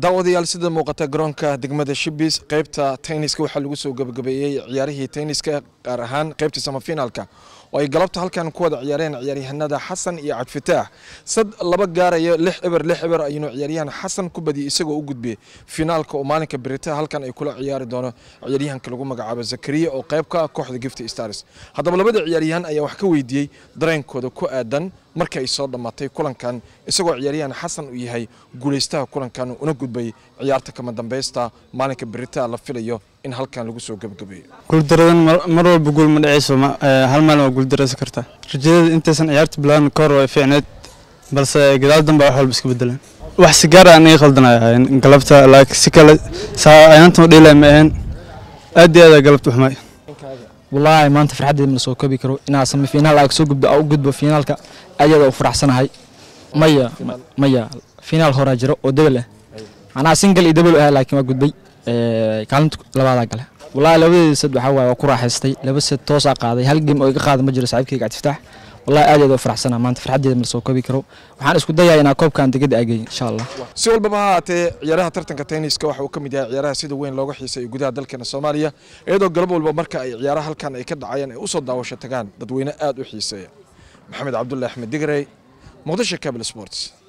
daawadayaal sida muuqata garoonka degmada shibis qaybta tenniska waxaa lagu soo gabagabeeyey ciyaarihii tenniska gaar ahaan qaybta samafinaalka oo ay galabta halkan ku wada ciyaareen ciyaaryahanada xasan iyo cabdifitaax sad laba gaaraya lix eber lix eber ayuunu ciyaaryahan xasan ku badiyey isagoo u gudbiyey finaalka oo maalinka berita halkan ay kula ciyaari doono ciyaaryahanka lagu magacaabo zakariya oo qayb ka ah kooxda gift stars haddaba labada ciyaaryahan ayaa wax ka weydiiyey dareenkooda ku aadan marka ay soo dhammaatay kulankan isagoo ciyaaryahan xasan uu yahay guulaystaha kulankan una gudbay ciyaarta kama dambaysta maalinka berita la filayo in halkan lagu soo gabagabeeyo guuldaradan mar walba guul ma dhacayso hal maalin waa guuldaraysan kartaa rajadeeda intaysan ciyaarta bilaabin ka hor way fiicneed balse gadaal danba wax walba iska bedeleen wax si gaar aan ii qaldanaya galabta laakiin si kale saa ayaantan dheelay ma ahayn aad iyo aad galabta waxmay wallaahi maanta farxaddeeda ma soo koobi karo inaa sami finaal aa soo gudbo u gudbo finaalka aad iyo aad u faraxsanahay maya maya finaal horaa jiro oo debel ah anaa single iyo debel ah laakiin waa gudbay kaalinta labaadaa gale wallaahi labadeeda sad waxaa waaye waa ku raaxaystay laba sad toosaa qaaday hal game oo iga qaada ma jiro saaxiibkayga cabdiftaax wallahi aad iyo aad u faraxsanaa maanta farxaddeeda ma soo koobi karo waxaan isku dayaa inaa koobkan degada ageey insha allah si walbaba ha haatee ciyaaraha tartanka tenniska waxa uu ka mid yahay ciyaaraha sida weyn looga xiiseeyo gudaha dalkeena soomaaliya iyadoo galab walba marka ay ciyaaraha halkan ay ka dhacayaan ay usoo daawasho tagaan dadweyne aad u xiiseeya maxamed cabdullahi axmed digrey muqdisho cable sports